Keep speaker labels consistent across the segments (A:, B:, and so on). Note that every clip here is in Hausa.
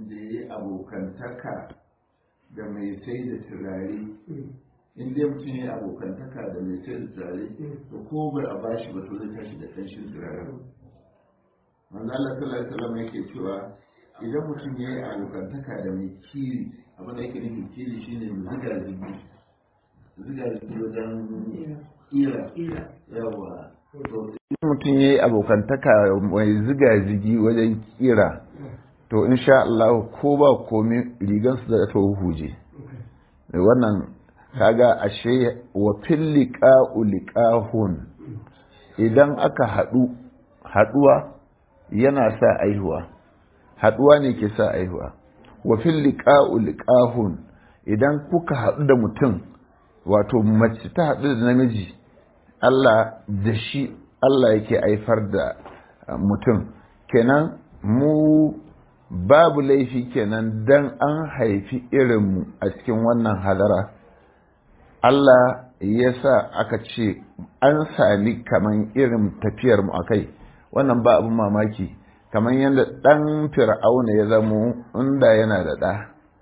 A: mutumin da ya yi abokantaka da mai sai da turare in dai mutum ya yi abokantaka da mai sai da turare to ko bai a bashi ba to zai tashi da ƙanshin turare manzo Allah sallallahu alaihi wasallam yake cewa idan mutum ya yi abokantaka da mai kiri abin da yake nufin kiri shine mai ziga zigi ziga zigi wajen kira yawa mutum ya yi abokantaka mai ziga zigi wajen kira to insha Allah ko ba komi rigansu da ta huje wannan kaga ashe wa fil liqa'u liqahun idan aka haɗu haɗuwa yana sa aihuwa haɗuwa ne ke sa aihuwa wa fil liqa'u liqahun idan kuka haɗu da mutum wato mace ta haɗu da namiji Allah da shi Allah yake aifar da mutum kenan mu babu laifi kenan dan an haifi irinmu a cikin wannan hadara Allah ya sa aka ce an sami kaman irin tafiyarmu a kai wannan ba abin mamaki kamar yadda ɗan fir'auna ya zamo inda yana da ɗa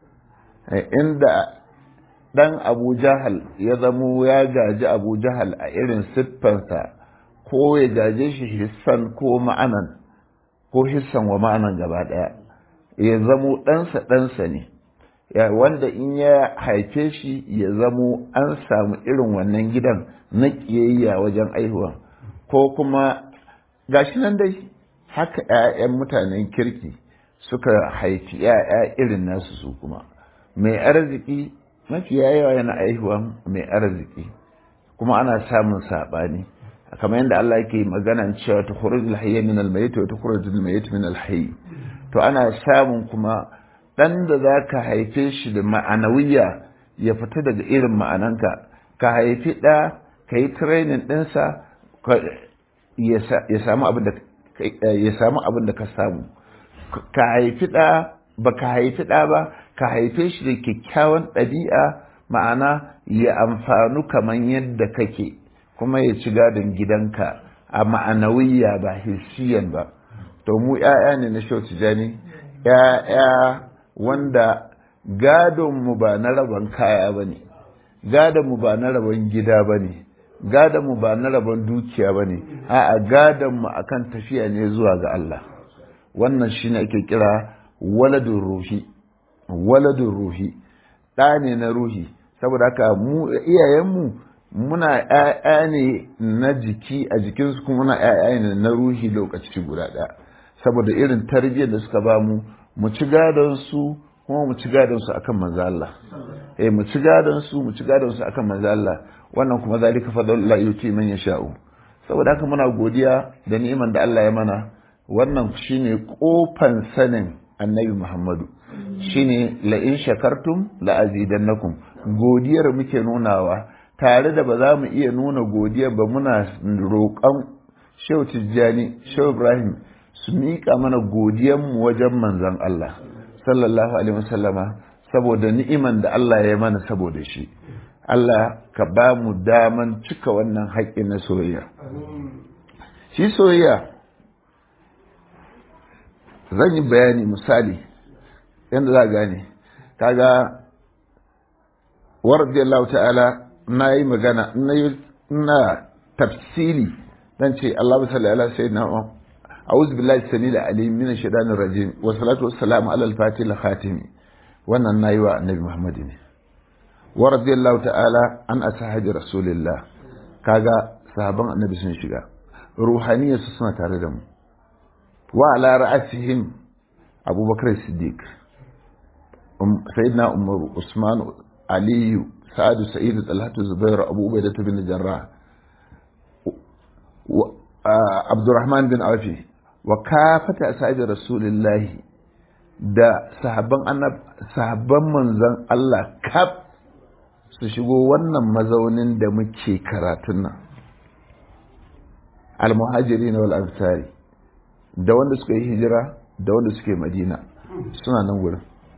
A: inda ɗan abu jahal ya zamo ya gaji abu jahal a irin siffansa ko ya gaje shi hissan ko ma'anan ko hissan wa ma'anan gaba ɗaya ya zamo ɗansa ɗansa ne wanda in ya haife shi ya zamo an samu irin wannan gidan na ƙiyayya wajen aihuwa ko kuma gashi nan dai haka 'ya'yan mutanen kirki suka haifi 'ya'ya irin nasu su kuma mai arziki mafi yawa yana aihuwa mai arziki kuma ana samun saɓani kamar yadda Allah yake magana cewa ta khurujul hayy min al mayyit wa tukhrujul mayyit min al hayy to ana samun kuma dan da zaka haife shi da ma'anawiya ya fita daga irin ma'ananka ka haifi da ka yi training ɗinsa ya samu abin da ya samu abin da ka samu ka haifi da ba ka haifi da ba ka haife shi da kyakkyawan ɗabi'a ma'ana ya amfanu kamar yadda kake kuma ya ci gadon gidanka a ma'anawiya ba hissiyan ba to mu ‘ya'ya ne na shau tijani ‘ya'ya wanda gadonmu ba na rabon kaya ba ne gadonmu ba na rabon gida ba ne gadonmu ba na rabon dukiya ba ne a'a gadonmu akan tafiya ne zuwa ga Allah wannan shi ne ake kira waladun ruhi waladun ruhi ɗa ne na ruhi saboda haka mu iyayenmu muna ‘ya'ya ne na jiki a jikinsu kuma muna ‘ya'ya ne na ruhi lokaci guda ɗaya saboda irin tarbiyyar da suka ba mu mu ci gadon su kuma mu ci gadon su akan manzo Allah eh mu ci gadon su mu ci gadon su akan manzo Allah wannan kuma zalika fadlullah yuti man yasha'u saboda haka muna godiya da ni'iman da Allah ya mana wannan shine kofan sanin annabi Muhammadu shine la in shakartum la azidannakum godiyar muke nunawa tare da ba za mu iya nuna godiyar ba muna roƙon Shehu Tijjani Shehu Ibrahim su miƙa mana godiyanmu wajen manzon Allah sallallahu alaihi wasallama saboda ni'iman da Allah ya mana saboda shi Allah ka ba mu daman cika wannan haƙƙi na soyayya shi soyayya zan yi bayani misali yadda za gane kaga wa radiyallahu ta'ala na yi magana na tafsili dan ce Allah salli ala sayyidina أعوذ بالله السميع العليم من الشيطان الرجيم والصلاة والسلام على الفاتح الخاتم wannan nayi wa annabi Muhammad ne wa radiyallahu ta'ala an ashabi rasulillah kaga sahaban annabi sun shiga ruhaniyar su suna tare da mu wa ala ra'asihim abubakar siddiq sayyidina umar usman aliyu sa'ad sa'id talhatu zubair abu ubaidah bin jarrah abdurrahman bin afi wa kafata ashabi rasulillahi da sahabban annab sahabban manzon Allah kaf su shigo wannan mazaunin da muke karatun nan almuhajirin wal ansari da wanda suka yi hijira da wanda suke madina suna nan gurin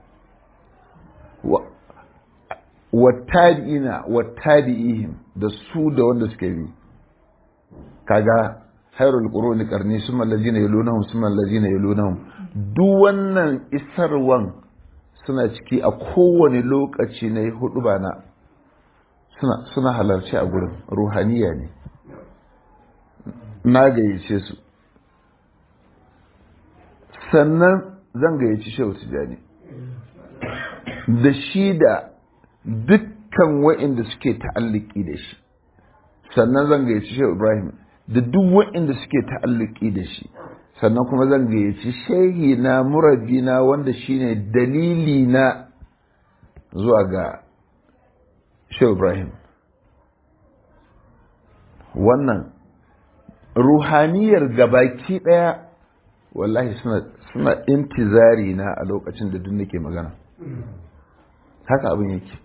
A: wattabi'ina wattabi'ihim da su da wanda suke bi kaga khairul quruni qarni summa allazina yalunahum summa allazina yalunahum duk wannan isarwan suna ciki a kowane lokaci na hudu ba na suna halarci a gurin ruhaniya ne na gayyace su sannan zan gayyaci shehu tijjani da shi da dukkan wa'inda suke ta'alliki da shi sannan zan gayyaci shehu ibrahim da duk wa'inda suke ta'alliki da shi sannan kuma zan gayyaci shehi na murabi na wanda shine dalili na zuwa ga shehu ibrahim wannan ruhaniyar gabaki daya wallahi suna suna intizari na a lokacin da duk nake magana haka abin yake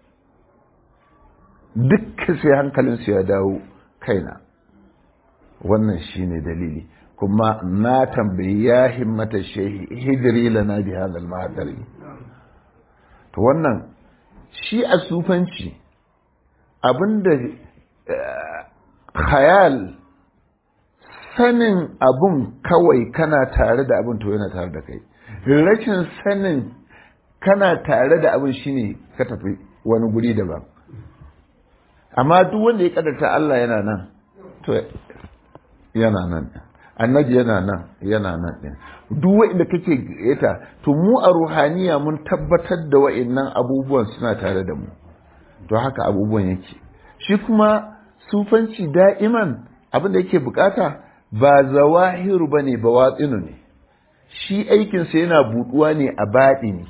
A: dukkan sai hankalinsu ya dawo kaina wannan shine dalili kuma na tambayi ya himmata shehi hijiri lana bi hadal mahadari to wannan shi a sufanci abinda khayal sanin abun kawai kana tare da abun to yana tare da kai rashin sanin kana tare da abun shine ka tafi wani guri daban amma duk wanda ya kadarta Allah yana nan to yana nan annabi yana nan yana nan din duk wanda kake gayyata to mu a ruhaniya mun tabbatar da wa'annan abubuwan suna tare da mu to haka abubuwan yake shi kuma sufanci da'iman abin da yake bukata ba zawahiru bane ba watsinu ne shi aikinsa yana buduwa ne a baɗini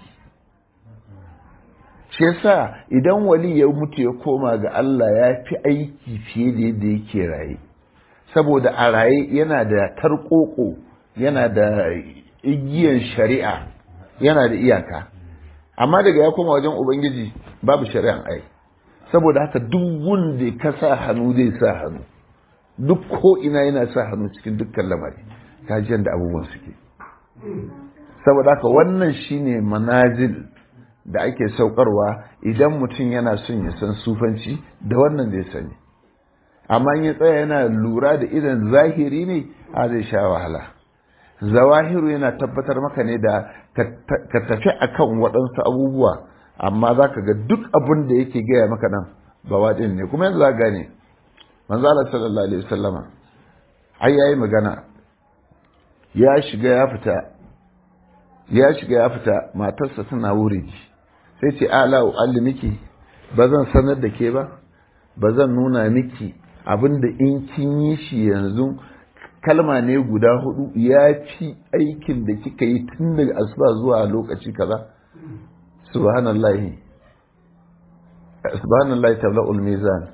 A: shi yasa idan wali ya mutu ya koma ga Allah ya fi aiki fiye da yadda yake raye saboda a raye yana da tarkoko yana da igiyan shari'a yana da iyaka amma daga ya koma wajen ubangiji babu shari'an ai saboda haka duk wanda ka sa hannu zai sa hannu duk ko ina yana sa hannu cikin dukkan lamari kajiyar da abubuwan suke saboda haka wannan shine manazil da ake saukarwa idan mutum yana son ya san sufanci da wannan zai sani amma ya tsaya yana lura da idan zahiri ne a zai sha wahala zawahiru yana tabbatar maka ne da ka tafi akan waɗansu abubuwa amma za ka ga duk abin da yake gaya maka nan ba waɗin ne kuma yanzu za gane manzo Allah sallallahu alaihi wasallama ai yayi magana ya shiga ya fita ya shiga ya fita matarsa tana wuriji sai ce ala uallimiki ba zan sanar da ke ba ba zan nuna miki abinda in kin yi shi yanzu kalma ne guda hudu ya fi aikin da kika yi tun daga asuba zuwa lokaci kaza subhanallahi subhanallahi tabla'ul mizan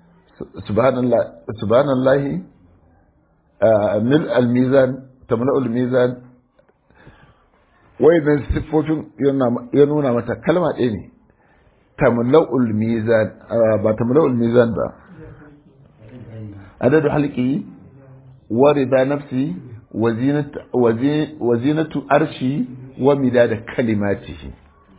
A: subhanallahi mil al-mizan tamla'ul mizan wayannan siffofin ya nuna mata kalma ɗaya ne tamla'ul mizan ba tamla'ul mizan ba adadu halqi wa rida nafsi wa zinatu arshi wa midada kalimatihi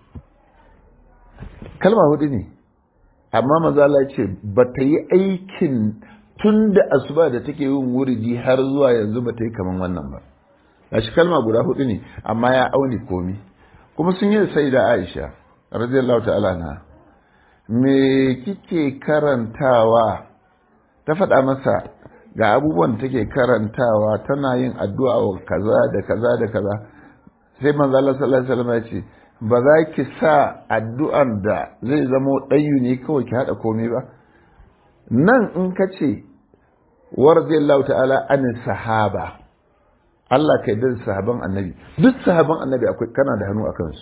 A: kalma hudu ne amma maza Allah ce ba ta yi aikin tun da asuba da take yin wuridi har zuwa yanzu ba ta yi kaman wannan ba gashi kalma guda hudu ne amma ya auni komi kuma sun yi sai da Aisha radiyallahu ta'ala na me kike karantawa ta faɗa masa ga abubuwan da take karantawa tana yin addu'a wa kaza da kaza da kaza sai manzo Allah sallallahu alaihi wasallam ya ce ba za ki sa addu'an da zai zama ɗayu ne kawai ki haɗa komai ba nan in ka ce wa radiyallahu ta'ala anin sahaba Allah ka yarda da sahaban annabi duk sahaban annabi akwai kana da hannu a kansu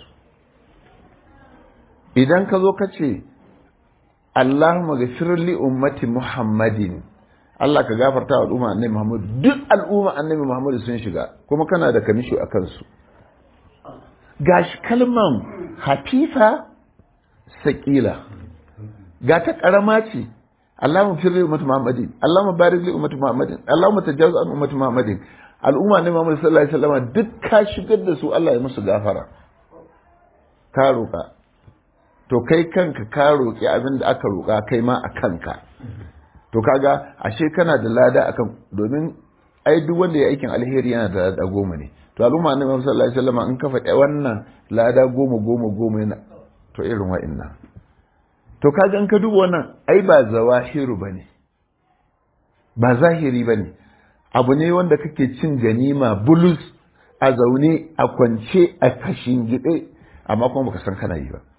A: idan ka zo ka ce Allahumma ghafir li ummati Muhammadin Allah ka gafarta wa al'umma annabi Muhammad duk al'umma annabi Muhammad sun shiga kuma kana da kamisho a kansu gashi kalman hafifa saƙila ga ta ƙarama ce Allahumma firri ummati Muhammadin Allahumma barik li ummati Muhammadin Allahumma tajawaz an ummati Muhammadin al'umma ne Muhammad sallallahu alaihi wasallam duk ka shigar da su Allah ya musu gafara ka roƙa to kai kanka ka roƙi abin da aka roƙa kai ma a kanka to kaga ashe kana da lada akan domin ai duk wanda ya aikin alheri yana da lada goma ne to al'umma annabi sallallahu alaihi wasallam in ka faɗi wannan lada goma goma goma yana to irin wa'annan to kaga in ka duba wannan ai ba zawahiru bane ba zahiri bane abu ne wanda kake cin ganima bulus a zaune a kwance a kashin gide amma kuma baka san kana yi ba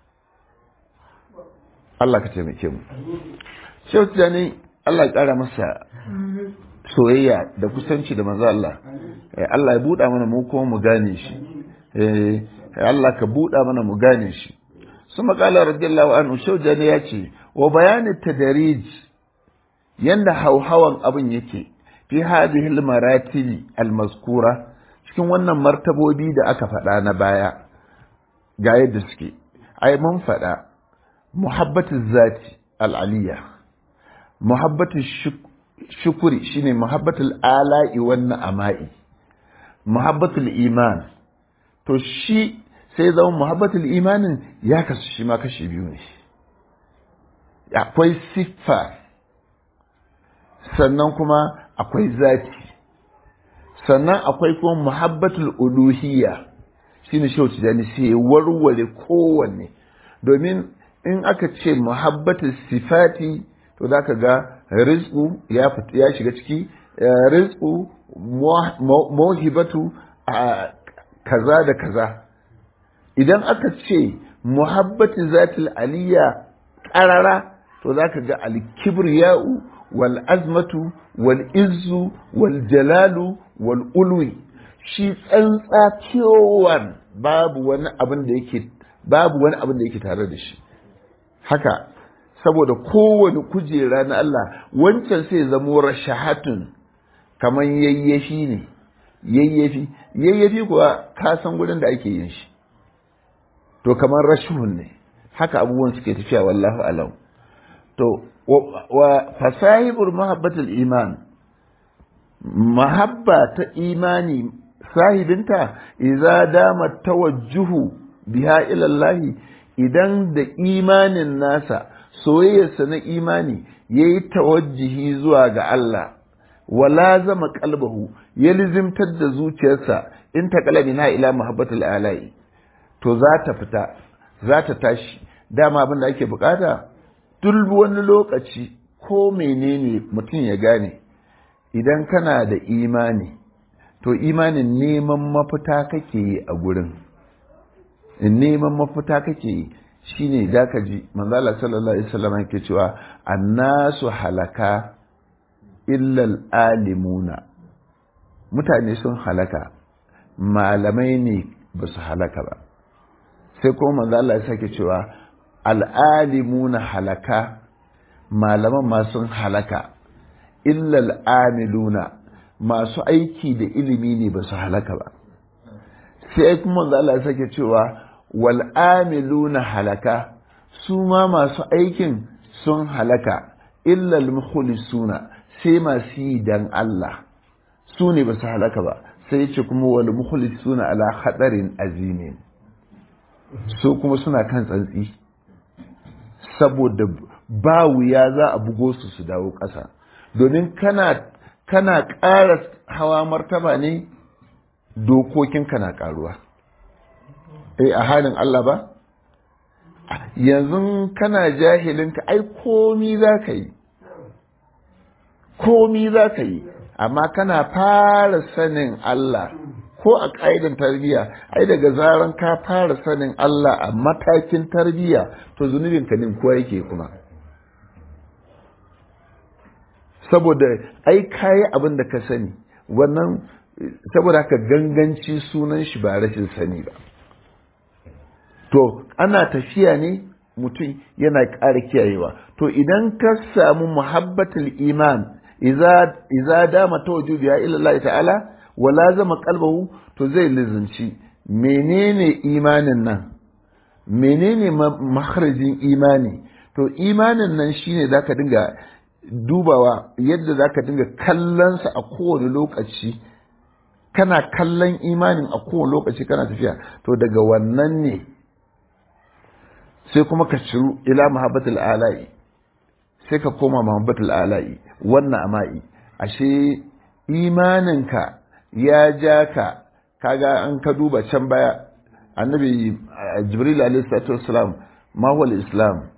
A: Allah ka taimake mu Shehu Tijjani Allah ya ƙara masa soyayya da kusanci da manzo Allah Allah ya buɗa mana mu kuma mu gane shi Allah ka buɗa mana mu gane shi su maƙala radiyallahu anhu Shehu Tijjani ya ce wa bayanin tadarij yanda hauhawan abin yake fi hadhihi al-maratibi al-mazkura cikin wannan martabobi da aka faɗa na baya ga yadda suke ai mun faɗa muhabbatu zati al-aliyya muhabbatu shukuri shine muhabbatul ala'i wan na'ama'i muhabbatul iman to shi sai zama muhabbatul imanin ya kasu shi ma kashi biyu ne akwai siffa sannan kuma akwai zati sannan akwai kuma muhabbatul uluhiyya shine shi tijani sai warware kowanne domin in aka ce muhabbatul sifati to za ka ga rizku ya ya shiga ciki rizku mawhibatu kaza da kaza idan aka ce muhabbatu zatil aliyya qarara to za ka ga alkibriya'u wal azmatu wal izzu wal jalalu wal ulwi shi tsantsa cewan babu wani abin da yake babu wani abin da yake tare da shi haka saboda kowane kujera na Allah wancan sai zamo rashahatun kamar yayyafi ne yayyafi yayyafi kuwa ka san gurin da ake yin shi to kamar rashhun ne haka abubuwan suke tafiya wallahu alam to wa fasahibul mahabbatul iman mahabba ta imani sahibinta idza dama tawajjuhu biha ila Allah idan da imanin nasa soyayyarsa na imani ya yi tawajjihi zuwa ga Allah wala zama kalbahu ya lizimtar da zuciyarsa in ta kalabi na ila muhabbatul alai to za ta fita za ta tashi dama abin da ake bukata duk wani lokaci ko menene mutum ya gane idan kana da imani to imanin neman mafita kake yi a gurin neman mafita kake yi shine da ka ji manzala sallallahu alaihi wasallam yake cewa annasu halaka illal alimuna mutane sun halaka malamai ne ba su halaka ba sai kuma manzala ya sake cewa al'alimuna halaka malaman ma sun halaka illal amiluna masu aiki da ilimi ne ba su halaka ba sai kuma manzala ya sake cewa wal'amiluna halaka su ma masu aikin sun halaka illal mukhlisuna sai masu yi dan Allah su ne ba su halaka ba sai ce kuma wal mukhlisuna ala hadarin azimin su kuma suna kan tsantsi saboda ba wuya za a bugo su su dawo ƙasa domin kana kana ƙara hawa martaba ne dokokinka na ƙaruwa eh a halin Allah ba yanzu kana jahilinka ai komi za ka yi komi za ka yi amma kana fara sanin Allah ko a ƙa'idan tarbiyya ai daga zaran ka fara sanin Allah a matakin tarbiyya to zunubin ka nin kowa yake kuma saboda ai kayi abin da ka sani wannan saboda haka ganganci sunan shi ba rashin sani ba to ana tafiya ne mutum yana ƙara kiyayewa to idan ka samu muhabbatul iman iza dama ta wajudu ya Allah ta'ala wala zama kalbahu to zai lizinci menene imanin nan menene makharajin imani to imanin nan shine zaka dinga dubawa yadda zaka dinga kallonsa a kowane lokaci kana kallon imanin a kowane lokaci kana tafiya to daga wannan ne sai kuma ka ciru ila mahabbatul ala'i sai ka koma mahabbatul ala'i wannan ama'i ashe imaninka ya ja ka kaga an ka duba can baya annabi jibril alaihi salatu wassalam ma huwa al-islam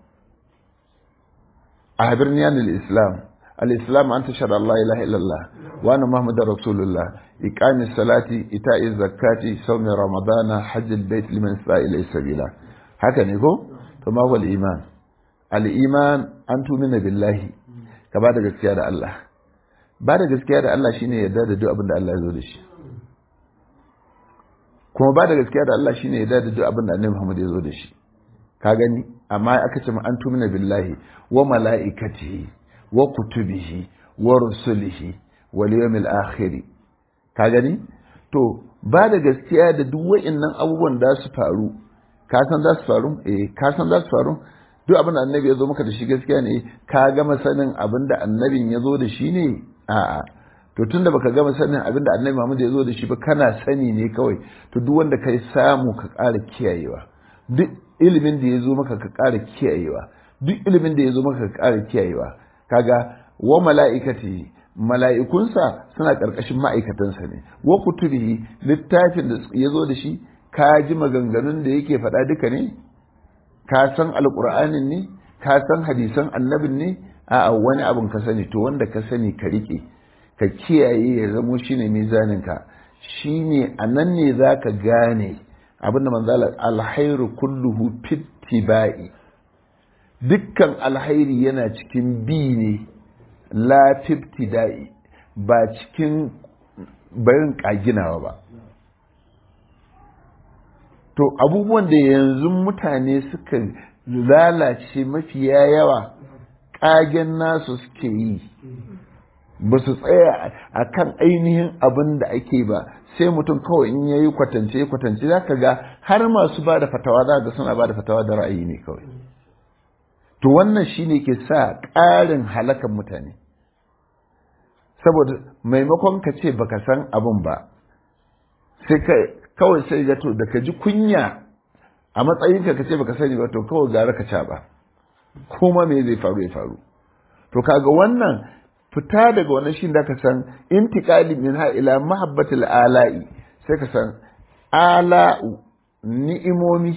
A: ahbirni an al-islam al-islam an tashhadu an la ilaha illallah wa anna muhammadar rasulullah iqami salati ita'i zakati sawmi ramadana hajj al-bayt liman istata'a ilayhi sabila haka ne ko to ma huwa al-iman al-iman an tumina billahi ka ba da gaskiya da Allah ba da gaskiya da Allah shine yarda da duk abin da Allah ya zo da shi kuma ba da gaskiya da Allah shine yarda da duk abin da Annabi Muhammad ya zo da shi ka gani amma aka ce an tumina billahi wa mala'ikatihi wa kutubihi wa rusulihi wal yawmil akhir ka gani to ba da gaskiya da duk wa'annan abubuwan da su faru ka san za su faru eh ka san za su faru duk abin da annabi ya zo maka da shi gaskiya ne ka gama sanin abin da annabin ya zo da shi ne a'a to tunda baka gama sanin abin da annabi Muhammad ya zo da shi ba kana sani ne kawai to duk wanda kai samu ka ƙara kiyayewa duk ilimin da ya zo maka ka ƙara kiyayewa duk ilimin da ya zo maka ka ƙara kiyayewa kaga wa mala'ikati mala'ikunsa suna ƙarƙashin ma'aikatansa ne wa kutubihi littafin da ya zo da shi ka ji maganganun da yake faɗa duka ne ka san alƙur'anin ne ka san hadisan annabin ne a wani abin ka sani to wanda ka sani ka riƙe ka kiyaye ya zamo shine mizaninka shine a nan ne za ka gane abinda manzala alhairu kulluhu fittiba'i dukkan alhairi yana cikin bi ne la fiftida'i ba cikin barin kaginawa ba to abubuwan da yanzu mutane suka lalace mafiya yawa ƙagen nasu suke yi ba su tsaya a kan ainihin abin da ake ba sai mutum kawai in yayi kwatance kwatance za ka ga har masu ba da fatawa za ga suna ba da fatawa da ra'ayi ne kawai to wannan shine ke sa ƙarin halakan mutane saboda maimakon ka ce baka san abin ba sai kawai sai ga to da ka ji kunya a matsayinka ka ce baka sani ba to kawai gara ka ca ba kuma me zai faru ya faru to kaga wannan fita daga wannan shi da ka san intiqali min ha ila mahabbatil ala'i sai ka san ala'u ni'imomi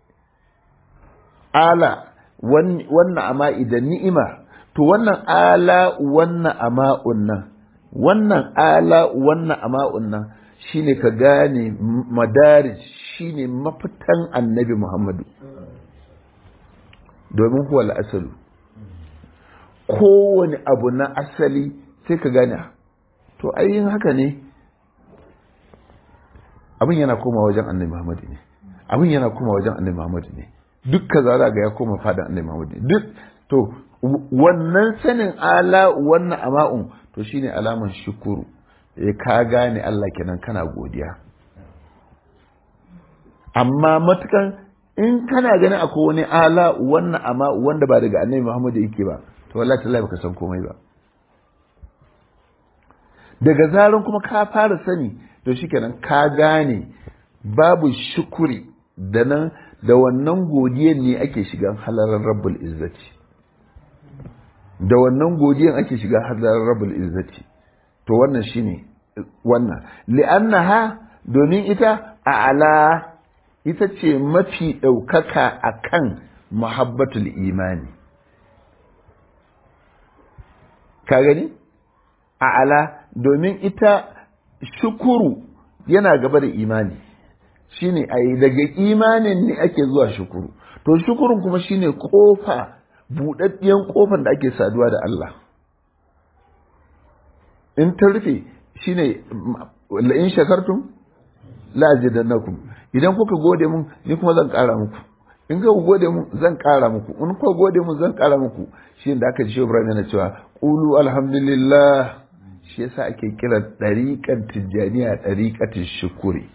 A: ala wannan ama'i da ni'ima to wannan ala wannan ama'un nan wannan ala wannan ama'un nan shine ka gane madarij shine mafitan annabi Muhammadu domin huwa al'asalu kowane abu na asali sai ka gane to ayin haka ne abin yana koma wajen annabi Muhammadu ne abin yana koma wajen annabi Muhammadu ne duk ka zara ga ya koma fada annabi Muhammadu duk to wannan sanin ala wannan ama'un to shine alaman shukuru eh ka gane Allah kenan kana godiya amma matukan in kana ganin akwai wani ala wannan amma wanda ba daga annabi Muhammadu yake ba to wallahi tallahi baka san komai ba daga zaran kuma ka fara sani to shikenan ka gane babu shukuri da nan da wannan godiyan ne ake shiga halarar rabbul izzati da wannan godiyan ake shiga halarar rabbul izzati to wannan shine wannan li'annaha domin ita a ala ita ce mafi ɗaukaka a kan muhabbatul imani ka gani a ala domin ita shukuru yana gaba da imani shine a yi daga imanin ne ake zuwa shukuru to shukurun kuma shine kofa buɗaɗɗiyan kofan da ake saduwa da Allah in ta rufe shine la'in shakartum la'azidannakum idan kuka gode mun ni kuma zan ƙara muku in ka gode mun zan ƙara muku in kuka gode mun zan ƙara muku shi da aka ji Ibrahim yana cewa qulu alhamdulillah shi yasa ake kira dariqan tijaniya dariqatin shukuri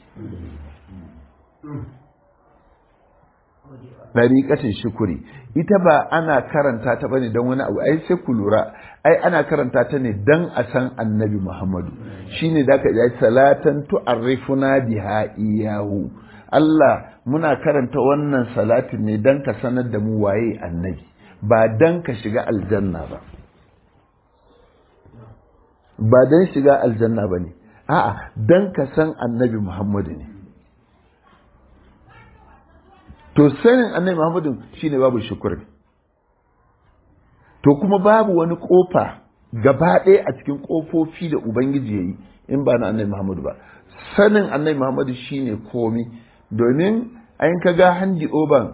A: dariqatin shukuri ita ba ana karanta ta bane dan wani abu ai sai ku lura ai ana karanta ta ne dan a san annabi Muhammadu shine da ka ji salatan tu'arrifuna biha iyahu Allah muna karanta wannan salatin ne dan ka sanar da mu waye annabi ba dan ka shiga aljanna ba ba dan shiga aljanna ba ne a'a dan ka san annabi muhammadu ne to sanin annabi muhammadu shine babu shukuri to kuma babu wani kofa gaba ɗaya a cikin kofofi da ubangiji ya yi in ba na annabi muhammadu ba sanin annabi muhammadu shine komi domin ayin ka ga handi oban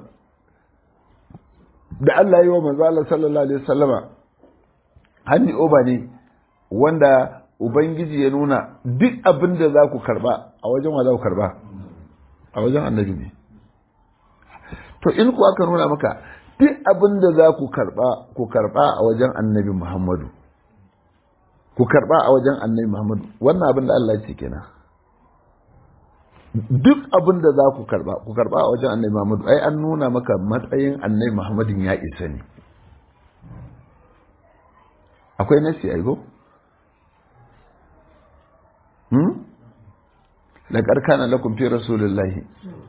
A: da Allah yi wa manzo Allah sallallahu alaihi wasallama handi oba ne wanda ubangiji ya nuna duk abin da za ku karba a wajen wa za ku karba a wajen annabi ne to in ku aka nuna maka duk abin da za ku karba ku karba a wajen annabi Muhammadu ku karba a wajen annabi Muhammadu wannan abin da Allah ya ce kenan duk abin da za ku karba ku karba a wajen annabi Muhammadu ai an nuna maka matsayin annabi Muhammadin ya isa ne akwai nasi ai go hmm laqad kana lakum fi rasulillahi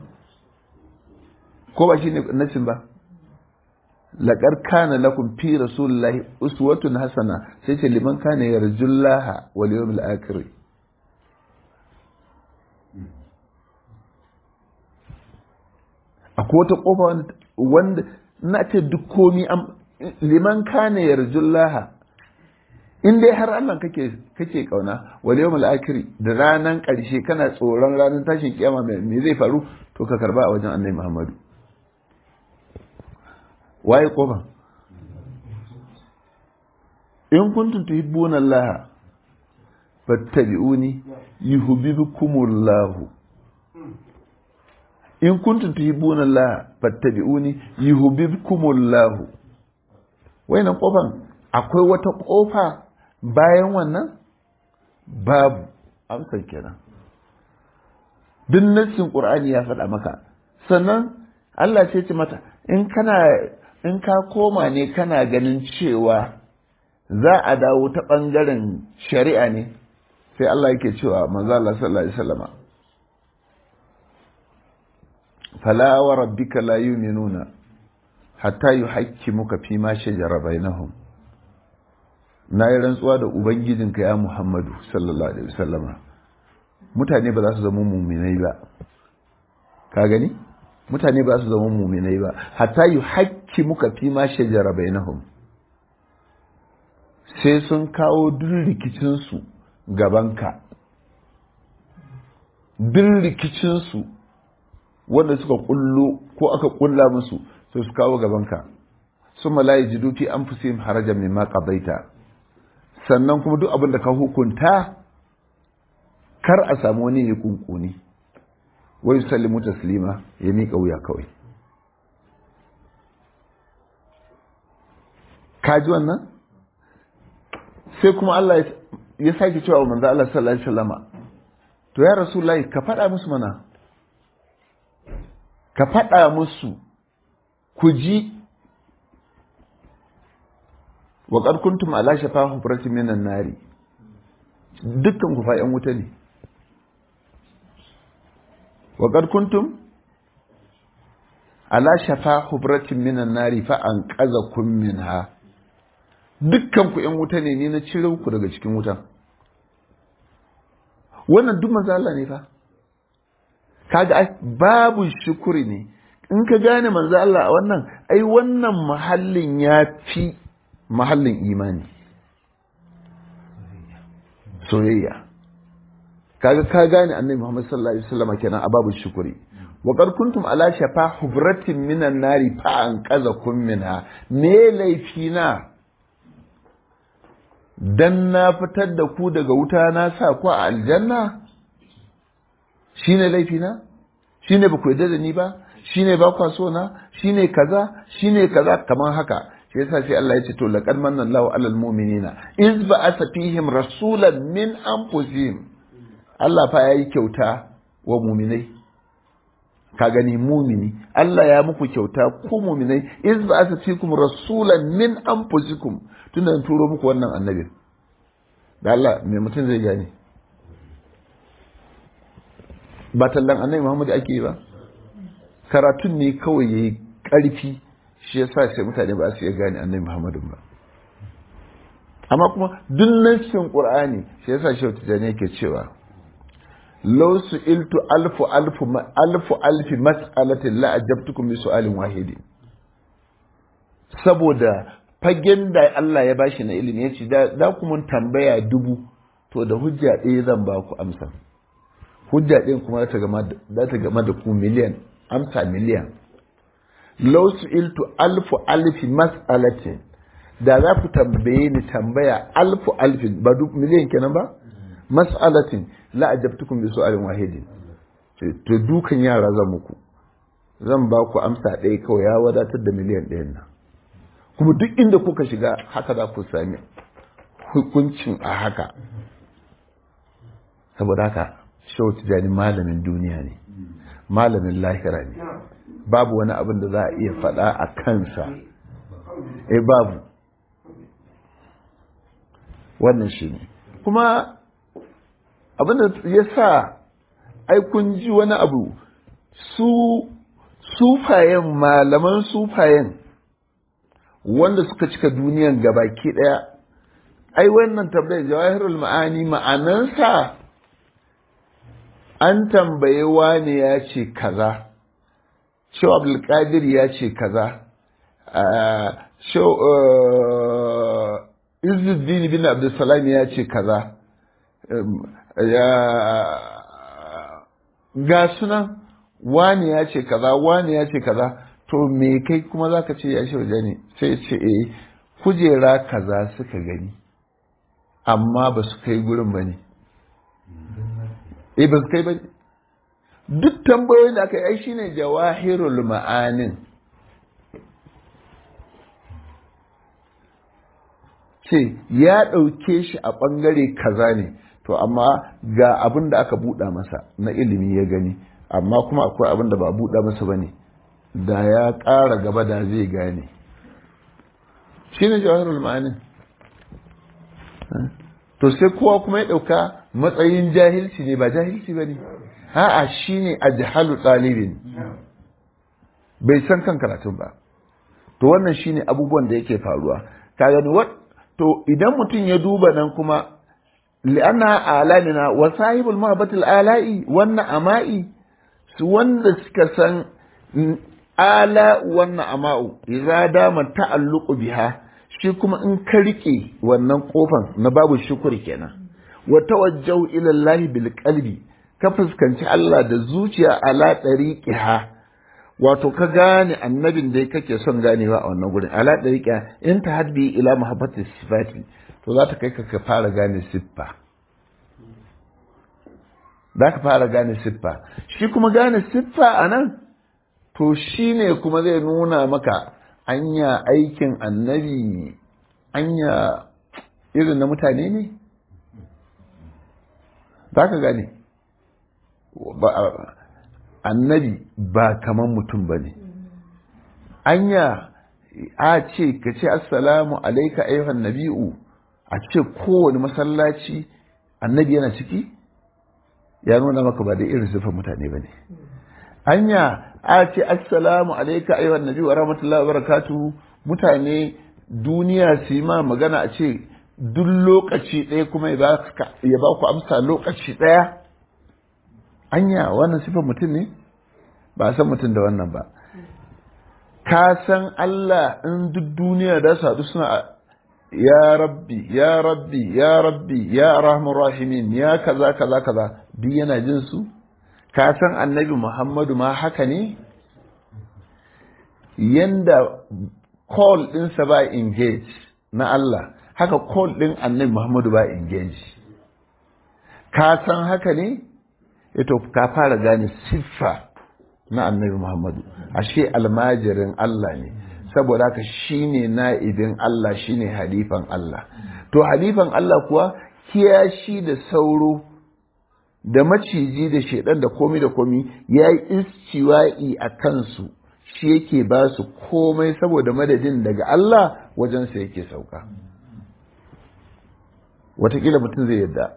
A: ko ba shine nasin ba laqad kana lakum fi rasulillahi uswatun hasana sai ce liman kana yarjullaha wal yawmil akhir akwai wata kofa wanda na ce duk komi liman kana yarjullaha in dai har Allah kake kake kauna wal yawmul akhir da ranan karshe kana tsoron ranar tashin kiyama me zai faru to ka karba a wajen Annabi Muhammadu waye kofa in kuntum tuhibbuna Allah fattabi'uni yuhibbukumullahu in kuntum tuhibbuna Allah fattabi'uni yuhibbukumullahu wayannan kofan akwai wata kofa bayan wannan babu amsar kenan duk nassin qur'ani ya faɗa maka sannan Allah sai ce mata in kana in ka koma ne kana ganin cewa za a dawo ta ɓangaren shari'a ne sai Allah yake cewa manzo Allah sallallahu alaihi wasallama fala wa rabbika la yu'minuna hatta yuhaqqimuka fi ma shajara bainahum na yi rantsuwa da ubangijinka ya muhammadu sallallahu alaihi wasallama mutane ba za su zama muminai ba ka gani mutane ba za su zama muminai ba hatta yi hakki muka fi ma shajara bainahum sai sun kawo duk rikicinsu gabanka duk rikicinsu wanda suka kullo ko aka kulla musu sai su kawo gabanka sun malayi jidufi an fi harajan mimma qadaita sannan kuma duk abin da ka hukunta kar a samu wani ya kunkuni wai sallimu taslima ya miƙa wuya kawai ka ji wannan sai kuma Allah ya sake cewa manzo Allah sallallahu alaihi wasallama to ya rasulullahi ka faɗa musu mana ka faɗa musu ku ji wa qad kuntum ala shafa hufratin minan nari dukkan ku fa yan wuta ne wa qad kuntum ala shafa hufratin minan nari fa an qazakum minha dukkan ku yan wuta ne ni na cire ku daga cikin wuta wannan duk manzo Allah ne fa kaga babu shukuri ne in ka gane manzo Allah a wannan ai wannan mahallin ya fi mahallin imani soyayya kaga ka gane annabi Muhammad sallallahu alaihi wasallam kenan a babu shukuri wa qad kuntum ala shafa hubratin minan nari fa an qazakum minha me laifina dan na fitar da ku daga wuta na sa ku a aljanna shine laifina shine ba ku yarda da ni ba shine ba kwa so na shine kaza shine kaza kamar haka shi yasa sai Allah ya ce to laqad manna Allahu 'alal mu'minina iz ba'atha fihim rasulan min anfusihim Allah fa yayi kyauta wa mu'minai ka gani mumini Allah ya muku kyauta ku mu'minai iz ba'atha fikum rasulan min anfusikum tunda an turo muku wannan annabi da Allah me mutum zai gane ba tallan annabi Muhammad ake yi ba karatun ne kawai yayi ƙarfi shi yasa sai mutane ba su iya gane annabi Muhammadun ba amma kuma duk nassin Qur'ani shi yasa shi tijani yake cewa law su'iltu alfu alfu alfu alfi mas'alatin la ajabtukum bi su'alin wahidin saboda fagen da Allah ya bashi na ilimi ya ce da kuma tambaya dubu to da hujja ɗaya zan ba ku amsa hujja ɗin kuma za ta gama da ku miliyan amsa miliyan law su'iltu alfu alfi mas'alatin da za ku tambaye ni tambaya alfu alfin ba duk miliyan kenan ba mas'alatin la ajabtukum bi su'alin wahidin to dukan yara zan muku zan ba ku amsa ɗaya kawai ya wadatar da miliyan ɗayan nan kuma duk inda kuka shiga haka za ku sami hukuncin a haka saboda haka shehu tijani malamin duniya ne malamin lahira ne babu wani abin da za a iya faɗa a kansa eh babu wannan shi ne kuma abin da ya sa ai kun ji wani abu su sufayen malaman sufayen wanda suka cika duniyan gabaki daya ai wannan tambayar jawahirul ma'ani ma'anansa an tambaye wani ya ce kaza shau abdulkadir ya ce kaza shau izuddin bin abdulsalam ya ce kaza ga sunan wani ya ce kaza wani ya ce kaza to me kai kuma za ka ce ya shi waje ne sai ce eh kujera kaza suka gani amma ba su kai gurin ba ne eh ba su kai ba ne duk tambayoyin da aka yi ai shine jawahirul ma'anin ce ya ɗauke shi a ɓangare kaza ne to amma ga abin da aka buɗa masa na ilimi ya gani amma kuma akwai abin da ba buɗa masa ba ne da ya ƙara gaba da zai gane shi ne jawahirul ma'anin to sai kowa kuma ya ɗauka matsayin jahilci ne ba jahilci ba ne a'a shi ne a jihalu ɗalibin bai san kan karatun ba to wannan shi ne abubuwan da yake faruwa ka gani wat to idan mutum ya duba nan kuma li'anna alamina wa sahibul mahabbatul ala'i wannan ama'i su wanda suka san ala wannan ama'u idza dama ta'alluqu biha shi kuma in ka rike wannan kofan na babu shukuri kenan wa tawajjahu ila Allah bil qalbi ka fuskanci Allah da zuciya ala tariqiha wato ka gane annabin da kake son ganewa a wannan gurin ala tariqiha in ta hadbi ila mahabbati sifati to za ta kai ka ka fara gane siffa za ka fara gane siffa shi kuma gane siffa a nan to shi ne kuma zai nuna maka anya aikin annabi anya irin na mutane ne za ka gane annabi ba kaman mutum ba ne anya a ce ka ce assalamu alaika ayyuhan nabi'u a ce kowane masallaci annabi yana ciki ya nuna maka ba da irin sifar mutane ba ne hanya a ce assalamu alaika ayyuhan nabi wa rahmatullahi wa barakatuhu mutane duniya su yi ma magana a ce duk lokaci ɗaya kuma ya ba ku amsa lokaci ɗaya anya wannan sifar mutum ne ba a san mutum da wannan ba ka san Allah in duk duniya da su haɗu suna ya rabbi ya rabbi ya rabbi ya rahman rahimin ya kaza kaza kaza duk yana jin su ka san annabi muhammadu ma haka ne yanda call ɗinsa ba engage na Allah haka call ɗin annabi muhammadu ba engage ka san haka ne ito ka fara gane siffa na annabi muhammadu ashe almajirin Allah ne saboda haka shine na'ibin Allah shine halifan Allah to halifan Allah kuwa kiyashi da sauro da maciji da shaidan da komi da komi ya yi istiwa'i a kansu shi yake ba su komai saboda madadin daga Allah wajensa yake sauka watakila mutum zai yadda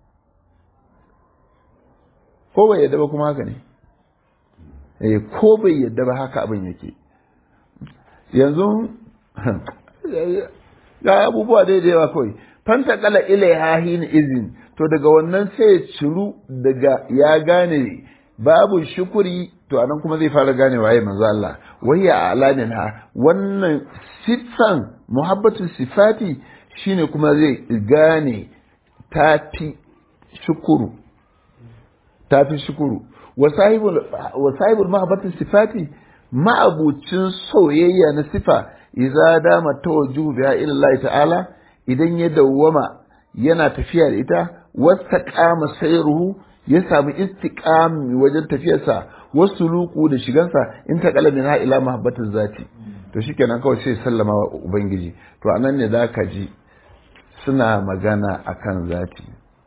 A: ko bai yadda ba kuma haka ne eh ko bai yadda ba haka abin yake yanzu ga abubuwa dai da yawa kawai fanta kala ilaiha hin izin to daga wannan sai ya ciru daga ya gane babu shukuri to anan kuma zai fara gane waye manzo Allah wayya alamin ha wannan sifan muhabbatu sifati shine kuma zai gane tafi shukuru tafi shukuru wa sahibul wa sahibul muhabbatu sifati ma'abucin soyayya na sifa idza dama tawajjuhu biha ila Allah ta'ala idan ya dawwama yana tafiya da ita wasta kama sayruhu ya samu istiqami wajen tafiyarsa wasu luku da shigansa in ta kalamin ha ila mahabbatin zati to shikenan kawai sai sallama wa ubangiji to anan ne zaka ji suna magana akan zati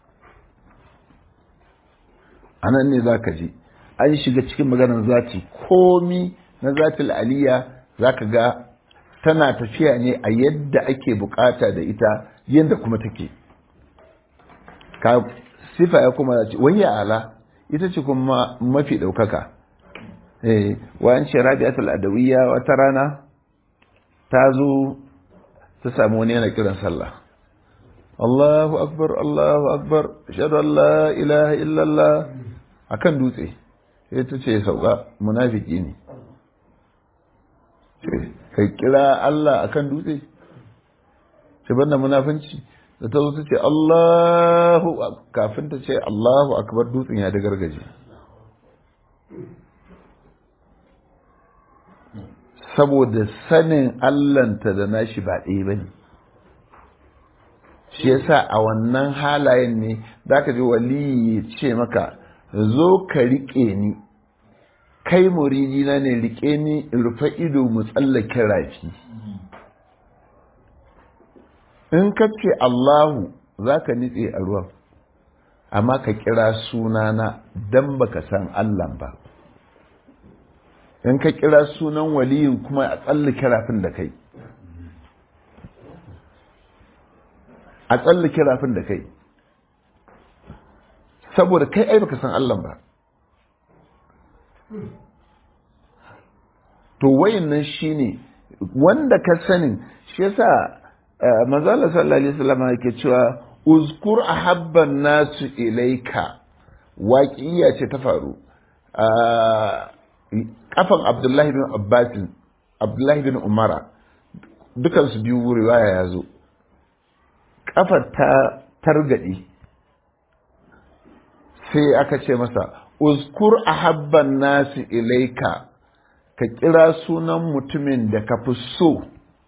A: anan ne zaka ji an shiga cikin maganar zati komi na zatil aliya zaka ga tana tafiya ne a yadda ake bukata da ita yadda kuma take ka sifa ya kuma ce wani ala ita ce kuma mafi ɗaukaka eh wayan ce rabi'atul adawiyya wata rana ta zo ta samu wani yana kiran sallah Allahu akbar Allahu akbar ashhadu an la ilaha illallah akan dutse sai ta ce sauka munafiki ne kai kira Allah akan dutse sai banda munafinci da ta zo ta ce Allahu kafin ta ce Allahu akbar dutsen ya da gargaje saboda sanin Allahnta da nashi ba ɗaya ba ne shi yasa a wannan halayen ne za ka ji waliyi ya ce maka zo ka riƙe ni kai muridina ne riƙe ni rufe ido mu tsallake rafi in ka ce Allahu za ka nitse a ruwan amma ka kira sunana don baka san Allah ba in ka kira sunan waliyin kuma a tsallake rafin da kai a tsallake rafin da kai saboda kai ai baka san Allah ba to wayannan shine wanda ka sanin shi yasa manzala sallallahu alaihi wasallam yake cewa uzkur ahabban nasu ilaika waƙiya ce ta faru kafan abdullahi bin abbas abdullahi bin umara dukan su biyu riwaya ya zo kafar ta targade sai aka ce masa uzkur ahabban nasu ilaika ka kira sunan mutumin da ka fi so